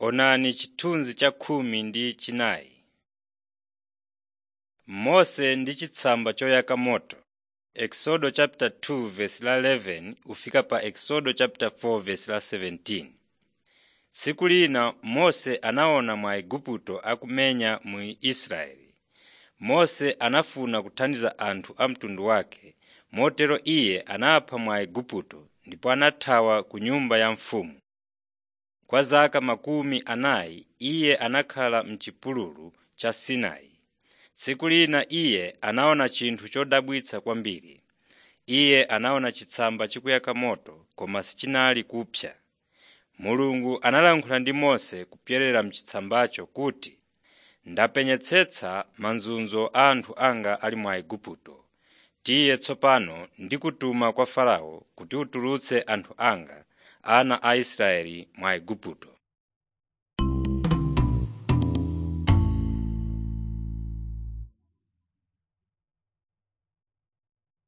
Onani chithunzi cha khumi ndi chinayi. Mose ndi chitsamba choyaka moto Exodo chapter 2 verse la 11 ufika pa Exodo chapter 4 verse la 17. Tsiku lina Mose anaona Mwaigupto akumenya mu Israeli. Mose anafuna kuthandiza anthu a mtundu wake, motero iye anapha Mwaigupto ndipo anathawa ku nyumba ya mfumu. Kwa zaka makumi anayi iye anakhala m'chipululu cha Sinai. Tsiku lina iye anaona chinthu chodabwitsa kwambiri. Iye anaona chitsamba chikuyaka moto koma sichinali kupsa. Mulungu analankhula ndi Mose kupyolera m'chitsambacho kuti, “Ndapenyetsetsa mazunzo a anthu anga ali mu Igupto. Tiye tsopano ndikutuma kwa Farao kuti utulutse anthu anga, ana a Israeli mu Igupto.”